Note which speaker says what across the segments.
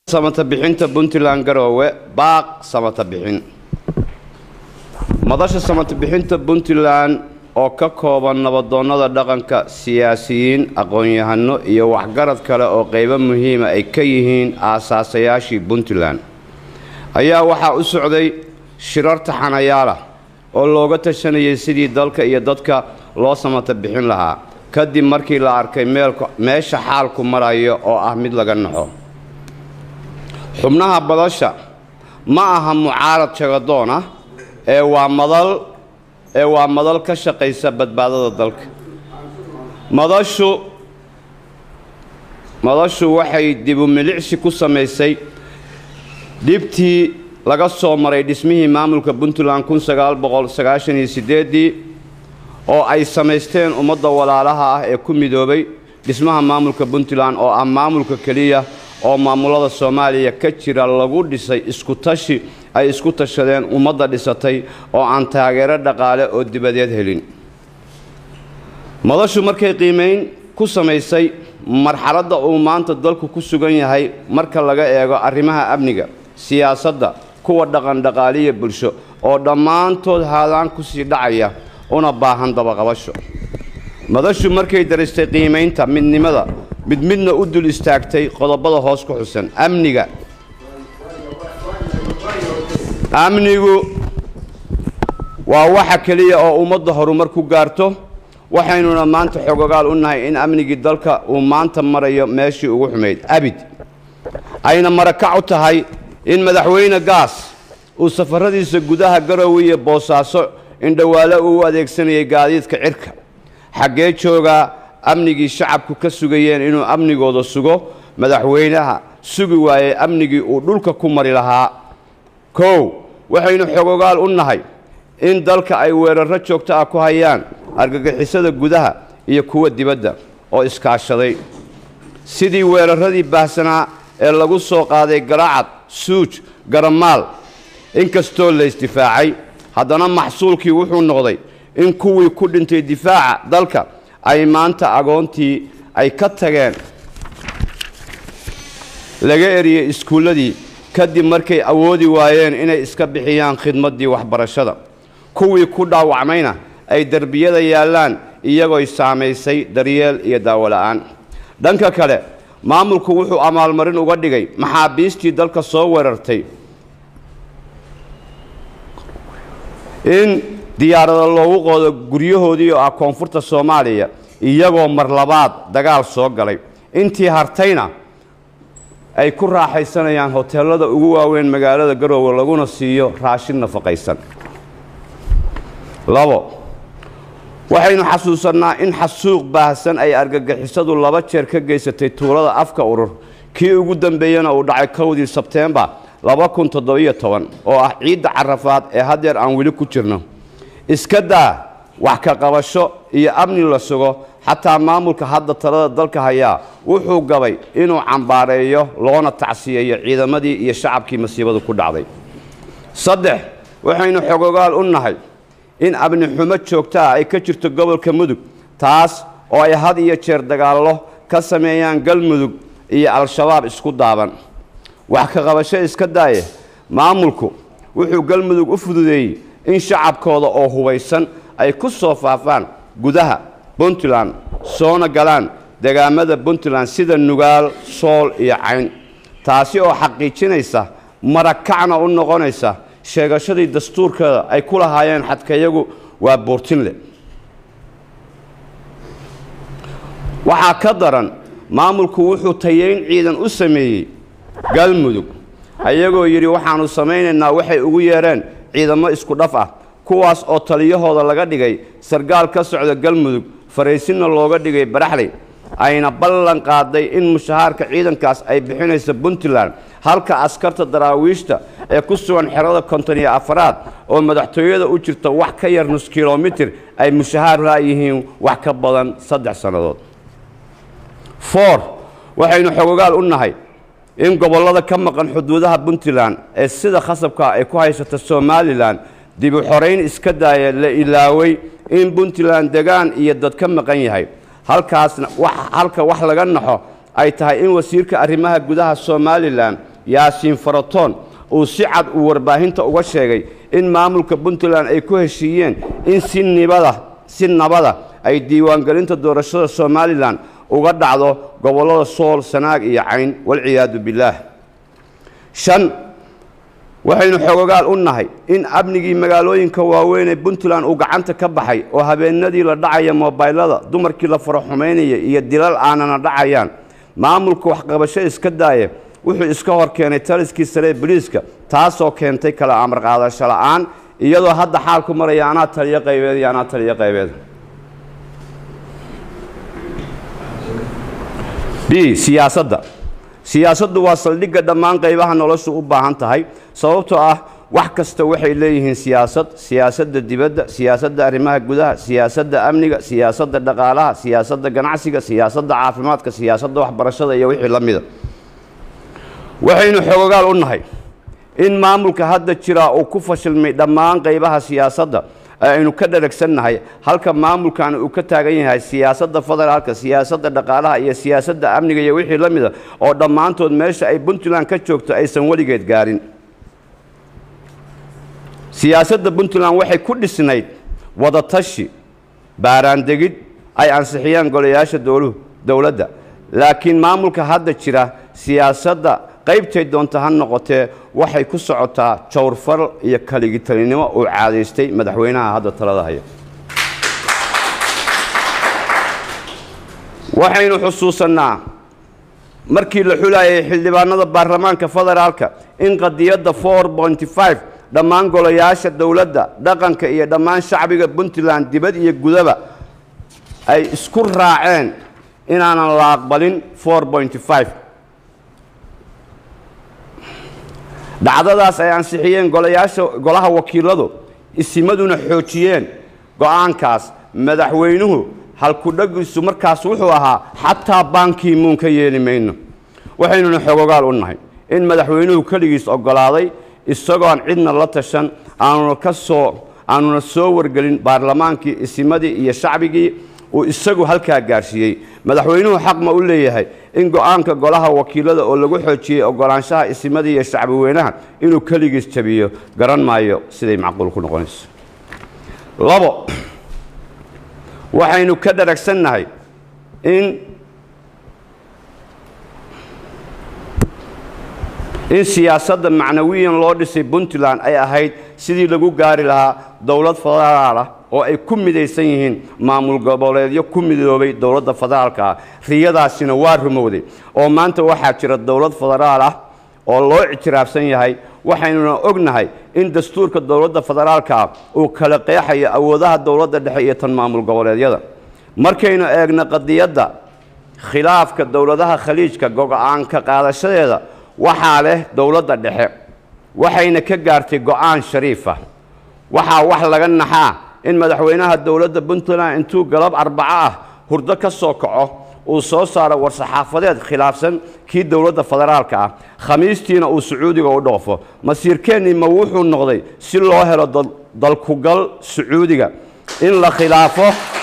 Speaker 1: samata bixinta puntland garoowe baaq samata bixin madasha samata bixinta puntland oo ka kooban nabadoonnada dhaqanka siyaasiyiin aqoon-yahano iyo waxgarad kale oo qaybo muhiima ay ka yihiin aasaasayaashii puntland ayaa waxaa u socday shirar taxanayaal ah oo looga tashanayay sidii dalka iyo dadka loo samata bixin lahaa kadib markii la arkay meesha xaalku marayo oo ah mid laga naxo xubnaha badasha ma aha mucaarad jagadoon ah ee waa madal ee waa madal ka shaqaysa badbaadada dalka madashu madashu waxay dibu milicsi ku samaysay dhibtii laga soo maray dhismihii maamulka puntland ii oo ay samaysteen ummadda walaalaha ah ee ku midoobay dhismaha maamulka puntland oo ah maamulka keliya oo maamulada soomaaliya ka jira lagu dhisay iskutashi ay isku tashadeen ummadda dhisatay oo aan taageero dhaqaale oo dibadeed helin madashu markay qiimayn ku samaysay marxaladda uu maanta dalku ku sugan yahay marka laga eego arrimaha amniga siyaasadda kuwa dhaqandhaqaaliya bulsho oo dhammaantood haadaan ku sii dhacaya una baahan dabaqabasho madashu markay daristay qiimaynta midnimada mid midna u dul istaagtay qodobada hoos ku xusan amniga amnigu waa waxa keliya oo ummadda horumar ku gaarto waxaynuna maanta xogogaal u nahay in amnigii dalka uu maanta marayo meeshii ugu xumayd abid ayna marakac u tahay in madaxweyne gaas uu safaradiisa gudaha garowe iyo boosaaso indhowaale uu u adeegsanayay gaadiidka cirka xaggee joogaa amnigii shacabku ka sugayeen inuu amnigooda sugo madaxweynaha sugi waayey amnigii uu dhulka ku mari lahaa kow waxaynu xogogaal u nahay in dalka ay weerarro joogto ah ku hayaan argagixisada gudaha iyo kuwa dibadda oo iskaashaday sidii weerarradii baahsanaa ee lagu soo qaaday garaacad suuj garamaal inkastoo la isdifaacay haddana maxsuulkii wuxuu noqday in kuwii ku dhintay difaaca dalka ay maanta agoontii ay ka tageen laga eriyey iskuulladii kadib markay awoodi waayeen inay iska bixiyaan khidmaddii waxbarashada kuwii ku dhaawacmayna ay derbiyada yaallaan iyagoy saamaysay daryeel iyo daawola'aan dhanka kale maamulku wuxuu amaalmarin uga dhigay maxaabiistii dalka soo weerartay in diyaarada loogu qoodo guryahoodii oo ah koonfurta soomaaliya iyagoo mar labaad dagaal soo galay intii hartayna ay ku raaxaysanayaan hoteellada ugu waaweyn magaalada garoowe laguna siiyo raashin nafaqaysan labo waxaynu xasuusannaa in xasuuq baahsan ay argagixisadu laba jeer ka geysatay tuulada afka urur kii ugu dambeeyena uu dhacay kowdii sebteembar oo ah ciidda carafaad ee haddeer aan weli ku jirno iska daa wax ka qabasho iyo amni la sugo xataa maamulka hadda talada dalka hayaa wuxuu gabay inuu cambaareeyo loona tacsiyeeyo ciidamadii iyo shacabkii masiibadu ku dhacday saddex waxaynu xogogaal u nahay in amni xumo joogto ah ay ka jirto gobolka mudug taas oo ay had iyo jeer dagaallo ka sameeyaan galmudug iyo al-shabaab isku daaban wax ka qabasho iska daaye maamulku wuxuu galmudug u fududeeyey in shacabkooda oo hubaysan ay ku soo faafaan gudaha puntland soona galaan degaamada puntland sida nugaal sool iyo cayn taasi oo xaqiijinaysa marakacna u noqonaysa sheegashadii dastuurkeeda ay ku lahaayeen xadkayagu waa buurtinle waxaa ka daran maamulku wuxuu tayeyn ciidan u sameeyey galmudug ayagoo yidhi waxaannu samaynaynaa waxay ugu yeedheen ciidamo isku dhaf ah kuwaas oo taliyahooda laga dhigay sargaal ka socda galmudug faraysinna looga dhigay baraxley ayna ballan qaaday in mushahaarka ciidankaas ay bixinaysa puntland halka askarta daraawiishta ee ku sugan xerada konton iyo afaraad oo madaxtooyada u jirta wax ka yar nus kilomitir ay mushahaar laayihiin wax ka badan saddex sannadood for waxaynu xogogaal u nahay in gobollada ka maqan xuduudaha puntland ee sida khasabka ay ku haysata somalilan dib u xorayn iska daaya la ilaaway in puntland degaan iyo dad ka maqan yahay halkaasna halka wax laga naxo ay tahay in wasiirka arrimaha gudaha somalilan yaasiin faratoon uu si cad uu warbaahinta uga sheegay in maamulka puntland ay ku heshiiyeen in si nibada si nabada ay diiwaangelinta doorashada somalilan uga dhacdo gobollada sool sanaag iyo cayn walciyaadu billaah shan waxaynu xogogaal u nahay in amnigii magaalooyinka waaweyn ee puntland uu gacanta ka baxay oo habeenadii la dhacaya mobaylada dumarkii la faro xumaynaya iyo dilal aanana dhacayaan maamulka waxqabasho iska daaya wuxuu iska hor keenay taliskii sare ee boliiska taasoo keentay kala amar qaadasho la'aan iyadoo hadda xaalku maraya anaa taliyo qaybeed iyo anaa taliyo qaybeed b siyaasadda siyaasaddu waa saldhigga dhammaan qaybaha noloshu u baahan tahay sababtoo ah wax kasta waxay leeyihiin siyaasad siyaasadda dibadda siyaasadda arrimaha gudaha siyaasadda amniga siyaasadda dhaqaalaha siyaasadda ganacsiga siyaasadda caafimaadka siyaasadda waxbarashada iyo wixii la mida waxaynu xogogaal u nahay in maamulka hadda jiraa uu ku fashilmay dhammaan qaybaha siyaasadda ee aynu ka dharagsannahay halka maamulkan uu ka taagan yahay siyaasadda federaalka siyaasadda dhaqaalaha iyo siyaasadda amniga iyo wixii la mida oo dhammaantood meesha ay puntland ka joogto aysan weligeed gaarin siyaasadda puntland waxay ku dhisnayd wadatashi baaraandegid ay ansixiyaan golayaasha dowluhu dowladda laakiin maamulka hadda jira siyaasadda qaybtay doonta ha noqotee waxay ku socotaa jawrfal iyo kaligitalinimo uu caadaystay madaxweynaha hadda talada haya waxaynu xusuusannaa markii la xulayay xildhibaanada baarlamaanka federaalka in qadiyadda dhammaan golayaasha dowladda dhaqanka iyo dhammaan shacbiga puntland dibad iyo gudaba ay isku raaceen inaanan la aqbalin dhacdadaas ay ansixiyeen golayaasha golaha wakiiladu isimaduna xoojiyeen go'aankaas madaxweynuhu halkudhagiisu markaas wuxuu ahaa xataa baankii muun ka yeeli mayno waxaynuna xogogaal u nahay in madaxweynuhu keligiis oggolaaday isagoon cidna la tashan aanuna ka soo aanuna soo wargelin baarlamaankii isimadii iyo shacbigii uu isagu halkaa gaarsiiyey madaxweynuhu xaq ma u leeyahay in go'aanka golaha wakiilada oo lagu xoojiyey oggolaanshaha isimadii iyo shacbi weynaha inuu keligiis jabiyo garan maayo siday macquul ku noqonayso labo waxaynu ka dharagsannahay in in siyaasadda macnawiyan loo dhisay puntland ay ahayd sidii lagu gaari lahaa dowlad federaal ah oo ay ku midaysan yihiin maamul goboleedyo ku midoobay dowladda federaalka ah riyadaasina waa rumowday oo maanta waxaa jira dowlad federaal ah oo loo ictiraafsan yahay waxaynuna ognahay in dastuurka dowladda federaalka ah uu kala qeexayo awoodaha dowladda dhexe iyo tan maamul goboleedyada markaynu eegno qadiyadda khilaafka dowladaha khaliijka go'aanka qaadashadeeda waxaa leh dowladda dhexe waxayna ka gaartay go'aan shariifa waxaa wax laga naxaa in madaxweynaha dowladda puntland intuu galab arbaco ah hurdo ka soo kaco uu soo saaro war-saxaafadeed khilaafsan kii dowladda federaalka ah khamiistiina uu sacuudiga u dhoofo masiirkeennii ma wuxuu noqday si loo helo dalkugal sacuudiga in la khilaafo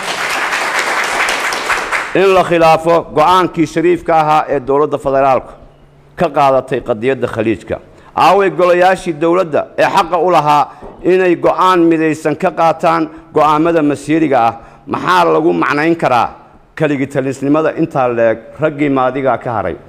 Speaker 1: in la khilaafo go'aankii shariifka ahaa ee dowladda federaalka ka qaadatay qadiyadda khaliijka aaway golayaashii dowladda ee xaqa u lahaa inay go'aan midaysan ka qaataan go'aammada masiiriga ah maxaa lagu macnayn karaa keligitalisnimada intaa leeg raggii maadigaa ka haray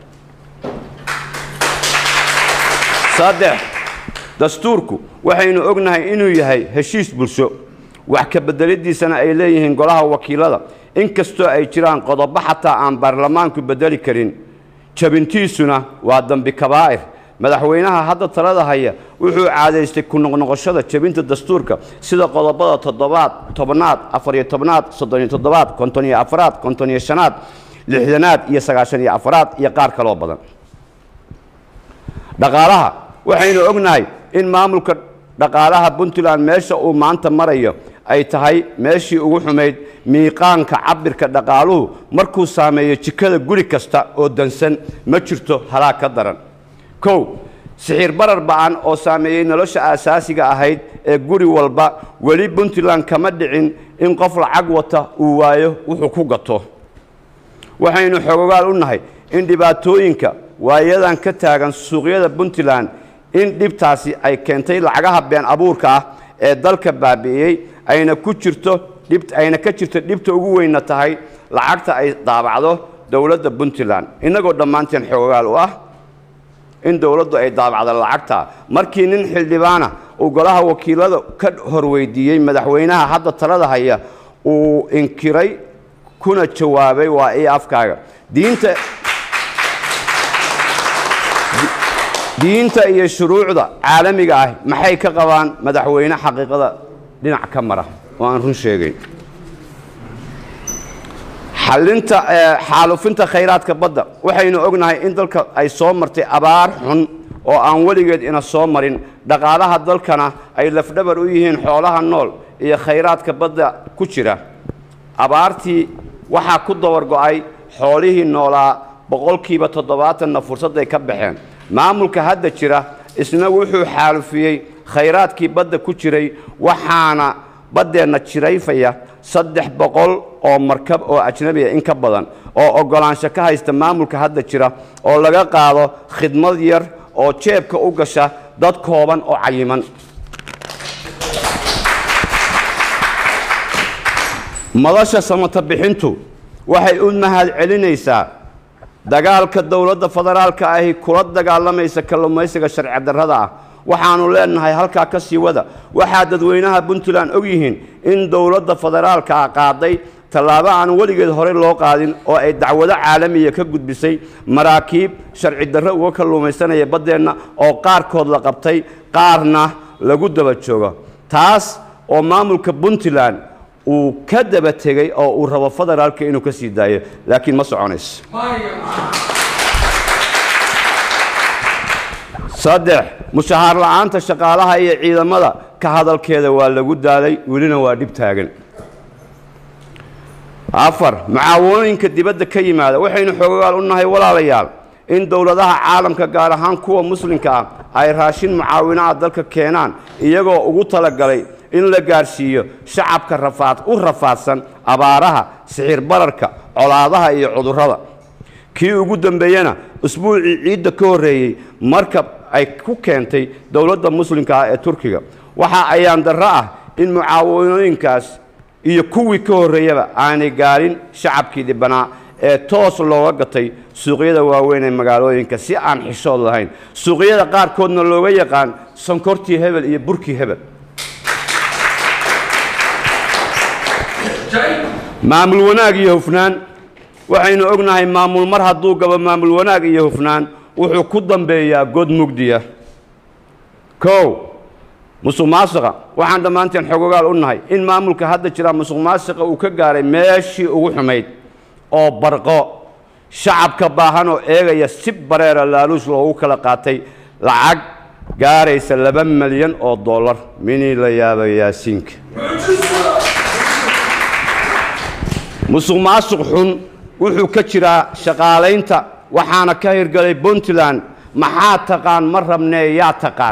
Speaker 1: saddex dastuurku waxaynu ognahay inuu yahay heshiis bulsho wax ka bedelidiisana ay leeyihiin golaha wakiilada inkastoo ay jiraan qodobo xataa aan baarlamaanku bedeli karin jabintiisuna waa dambi kabaa'ir madaxweynaha hadda talada haya wuxuu caadaystay ku noqnoqoshada jebinta dastuurka sida qodobada toddobaad tobnaad afariyo tobnaad soddoniyo toddobaad konton iyo afaraad konton iyo shanaad lixdanaad iyo sagaashan iyo afaraad iyo qaar kaloo badan dhaqaalaha waxaynu ognahay in maamulka dhaqaalaha puntland meesha uu maanta marayo ay tahay meeshii ugu xumayd miiqaanka cabirka dhaqaaluhu markuu saameeyo jikada guri kasta oo dansan ma jirto halaag ka daran kow sixir barar ba'an oo saameeyey nolosha aasaasiga ahayd ee guri walba weli puntland kama dhicin in qof lacag wata uu waayo wuxuu ku gato waxaynu xogogaal u nahay in dhibaatooyinka waayadan ka taagan suuqyada puntland in dhibtaasi ay keentay lacagaha been abuurka ah ee dalka baabi'iyey ayna ku jirto dhib ayna ka jirto dhibta ugu weynna tahay lacagta ay daabacdo dowladda puntland innagoo dhammaanteen xoogaal u ah in dowladdu ay daabacdo lacagta markii nin xildhibaana uu golaha wakiilada ka horweydiiyey madaxweynaha hadda talada haya uu inkiray kuna jawaabay waa ii afkaaga diinta diinta iyo shuruucda caalamiga ah maxay ka qabaan madaxweyne xaqiiqada dhinac ka mara oo aan run sheegayn xallinta xaalufinta khayraadka badda waxaynu ognahay in dalka ay soo martay abaar xun oo aan weligeed ina soo marin dhaqaalaha dalkana ay lafdhabar u yihiin xoolaha nool iyo khayraadka badda ku jira abaartii waxaa ku dabar go'ay xoolihii noolaa boqolkiiba toddobaatanna fursadday ka baxeen maamulka hadda jira isna wuxuu xaalufiyey khayraadkii badda ku jiray waxaana baddeenna jirayfaya saddex boqol oo markab oo ajnabiya in ka badan oo oggolaansho ka haysta maamulka hadda jira oo laga qaado khidmad yar oo jeebka u gasha dad kooban oo cayiman madasha samata bixintu waxay u mahad celinaysaa dagaalka dowladda federaalka ahi kula dagaalamaysa kalluumaysiga sharci darrada ah waxaannu leenahay halkaa ka sii wada waxaa dadweynaha puntland og yihiin in dowladda federaalka ah qaaday tallaabo aan weligeed horey loo qaadin oo ay dacwado caalamiya ka gudbisay maraakiib sharci darro uga kalluumaysanaya baddeenna oo qaarkood la qabtay qaarna lagu daba joogo taas oo maamulka puntland uu ka daba tegey oo uu rabo federaalka inuu ka sii daayo laakiin ma soconayso saddex mushahaar la'aanta shaqaalaha iyo ciidamada ka hadalkeeda waa lagu daalay welina waa dhib taagan afar mucaawinooyinka dibadda ka yimaada waxaynu xoogayaal u nahay walaalayaal in dowladaha caalamka gaar ahaan kuwa muslimka ah ay raashin mucaawinaha dalka keenaan iyagoo ugu talagalay in la gaadhsiiyo shacabka rafaad u rafaadsan abaaraha sixir bararka colaadaha iyo cudurrada kii ugu dambeeyena usbuucii ciidda ka horreeyey markab ay ku keentay dowladda muslimka ah ee turkiga waxa ayaan darro ah in mucaawanooyinkaas iyo kuwii ka horreeyaba aanay gaadhin shacabkii dhibbanaa ee toos looga gatay suuqyada waaweyn ee magaalooyinka si aan xishood lahayn suuqyada qaarkoodna looga yaqaan sonkortii hebel iyo burkii hebel maamul wanaag iyo hufnaan waxaynu ognahay maamul mar hadduu gabo maamul wanaag iyo hufnaan wuxuu ku dambeeyaa god mugdiya kow musuq maasiqa waxaan dhammaanteen xogogaal u nahay in maamulka hadda jira musuq maasiqa uu ka gaaray meeshii ugu xumayd oo barqo shacabka baahan oo eegaya si bareera laaluush loogu kala qaatay lacag gaaraysa laba milyan oo dollar minii la yaaba yaasiinka musuq maasuq xun wuxuu ka jiraa shaqaalaynta waxaana ka hirgalay puntland maxaa taqaan ma rabnee yaa taqaan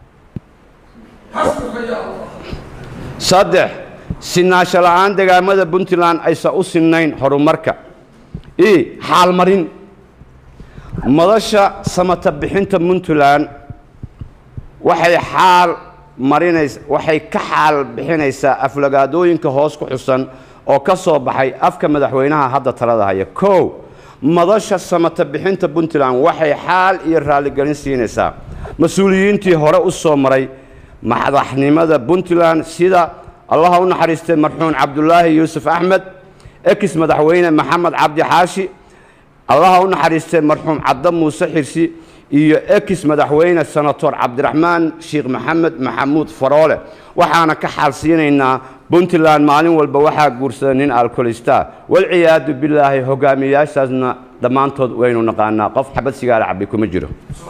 Speaker 1: saddex sinaansho la'aan degaamada puntland aysan u sinnayn horumarka i xaalmarin madasha samata bixinta puntland waxay xaal marinays waxay ka xaal bixinaysaa aflagaadooyinka hoos ku xusan oo ka soo baxay afka madaxweynaha hadda talada haya kow madasha samata bixinta puntland waxay xaal iyo raalligelin siinaysaa mas-uuliyiintii hore u soo maray madaxnimada puntland sida allaha u naxariistay marxuun cabdulaahi yuusuf axmed ekis madaxweyne maxamed cabdi xaashi allaha u naxariistay marxuum cadda muuse xirsi iyo ekis madaxweyne senator cabdiraxmaan sheekh maxamed maxamuud faroole waxaana ka xaalsiinaynaa puntland maalin walba waxaa guursada nin alkolista walciyaadu bilaahi hogaamiyaashaasna dhammaantood waynu naqaanaa qof xabad sigaara cabbi kuma jiro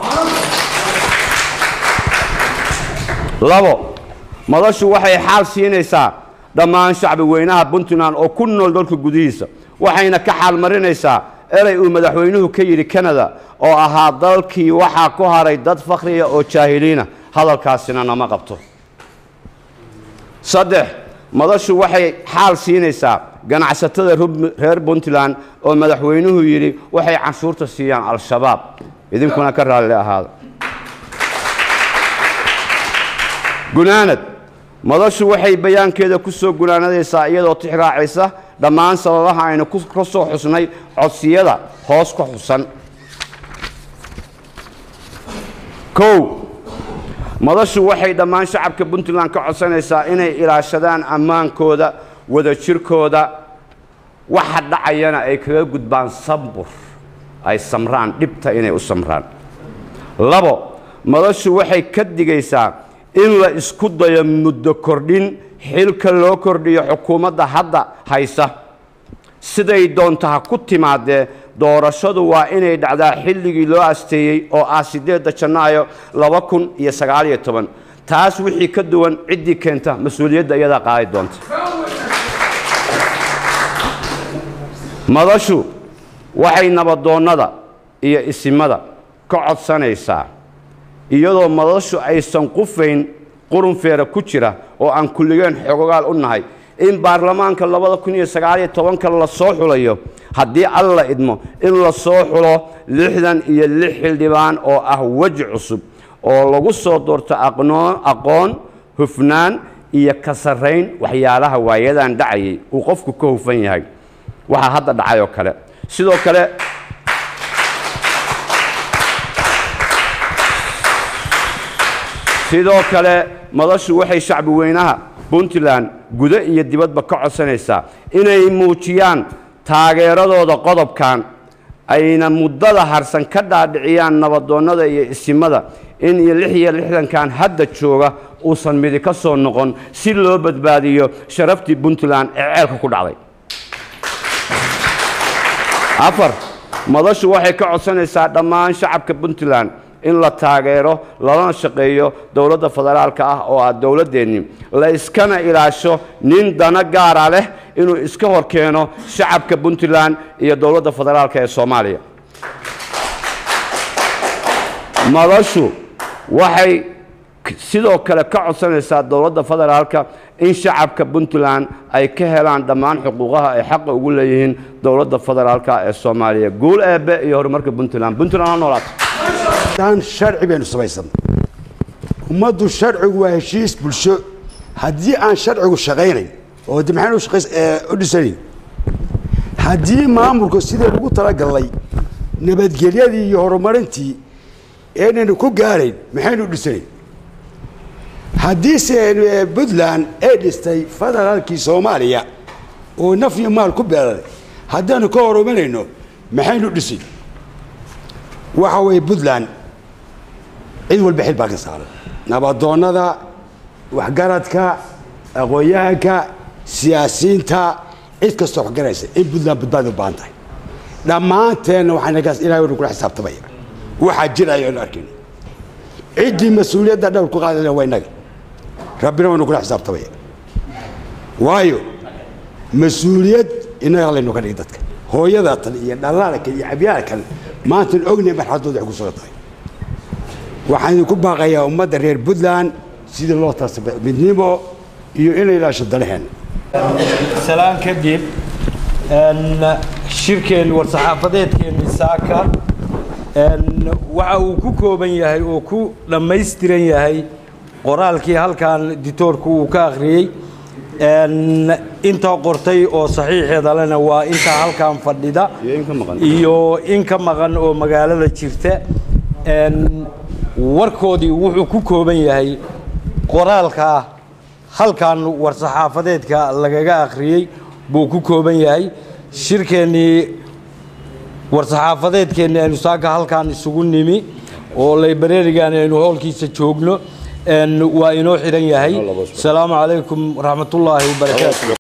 Speaker 1: labo madashu waxay xaal siinaysaa dhammaan shacbi weynaha puntland oo ku nool dalka gudihiisa waxayna ka xaal marinaysaa erey uu madaxweynuhu ka yidhi kanada oo ahaa dalkii waxaa ku haray dad fakhriya oo jaahiliina hadalkaasina nama qabto saddex madashu waxay xaal siinaysaa ganacsatada reer puntland oo madaxweynuhu yidhi waxay canshuurta siiyaan al-shabaab idinkuna ka raalli ahaada gunaanad madashu waxay bayaankeeda ku soo gunaanadaysaa iyadoo tixraacaysa dhammaan sababaha aynu ka soo xusnay codsiyada hoos ka xusan kow madashu waxay dhammaan shacabka puntland ka codsanaysaa inay ilaashadaan ammaankooda wadajirkooda waxa dhacayana ay kaga gudbaan sambur ay samraan dhibta inay u samraan labo madashu waxay ka digaysaa in la isku dayo muddo kordhin xilka loo kordhiyo xukuumadda hadda haysa siday doonta ha ku timaadee doorashadu waa inay dhacdaa xilligii loo asteeyey oo ah siddeedda janaayo laba kun iyo sagaaliyo toban taas wixii ka duwan ciddii keenta mas-uuliyadda iyadaa qaadi doonta madashu waxay nabadoonnada iyo isimada ka codsanaysaa iyadoo madashu aysan qufayn qurunfeera ku jira oo aan kulligeen xogogaal u nahay in baarlamaanka labada kun iyo sagaaliyo tobanka la soo xulayo haddii alla idmo in la soo xulo lixdan iyo lix xildhibaan oo ah weji cusub oo lagu soo doorto aqoon hufnaan iyo ka sarrayn waxyaalaha waayadan dhacayay uu qofku ka hufan yahay waxaa hadda dhacay oo kale sidoo kale sidoo kale madashu waxay shacbi weynaha puntland gudo iyo dibadba ka codsanaysaa inay muujiyaan taageeradooda qodobkan ayna muddada harsan ka dhaadhiciyaan nabadoonnada iyo isimada in iyo lix iyo lixdankan hadda jooga uusan midi ka soo noqon si loo badbaadiyo sharaftii puntland ee ceelka ku dhacday afar madashu waxay ka codsanaysaa dhammaan shacabka puntland in la taageero lalana shaqeeyo dowladda federaalka ah oo ah dowladdeenni la iskana ilaasho nin dana gaara leh inuu iska hor keeno shacabka puntland iyo dowladda federaalka ee soomaaliya madashu waxay sidoo kale ka codsanaysaa dowladda federaalka in shacabka puntland ay ka helaan dhammaan xuquuqaha ay xaqa ugu leeyihiin dowladda federaalka ee soomaaliya guul eebe iyo horumarka puntland puntland ha noolaato
Speaker 2: sharci baynu samaysan ummaddu sharcigu waa heshiis bulsho haddii aan sharcigu shaqaynayn oo de maxaynu u dhisanayn haddii maamulku sidii lagu talagalnay nabadgelyadii iyo horumarintii aynaynu ku gaarayn maxaynu u dhisanayn haddiise puntland ay dhistay federaalkii soomaaliya oo naf iyo maal ku beeray haddaanu ka horumarayno maxaynu dhisay waxa weeye puntland cid walba xil baa ka saaran nabadoonnada waxgaradka aqoon-yahanka siyaasiyiinta cid kastoo waxgaraysa in puntland badbaadi u baahan tahay dhammaanteenna waxaanagaas ilahay waynu kula xisaabtamaya waxaa jiraya aynu arkayno ciddii mas-uuliyadda dhowr ku qaadayna waa innaga rabbina waynu kula xisaabtamaya waayo mas-uuliyad innaga laynu ka dhigi dadka hooyada tan iyo dhallaalkan iyo cabyaala kan maantan ognay marxaladooda waxay ku sugan tahay waxaan idinku baaqayaa ummadda reer puntland sidii loo taasa midnimo iyo in la ilaasho dalaheen
Speaker 3: salaan kadib shirkeen war-saxaafadeedkeenni saaka waxa uu ku kooban yahay oo ku dhammaystiran yahay qoraalkii halkan ditoorku uu ka akhriyey inta qortay oo saxiixeeda lena waa inta halkan fadhida iyo in ka maqan oo magaalada jirta warkoodii wuxuu ku kooban yahay qoraalka halkan war-saxaafadeedka lagaga akhriyey buu ku kooban yahay shirkeennii war-saxaafadeedkeennii aynu saaka halkan isugu nimi oo laybareerigan aynu hoolkiisa joogno waa inoo xidhan yahay asalaamu calaykum waraxmatullaahi wabarakaatu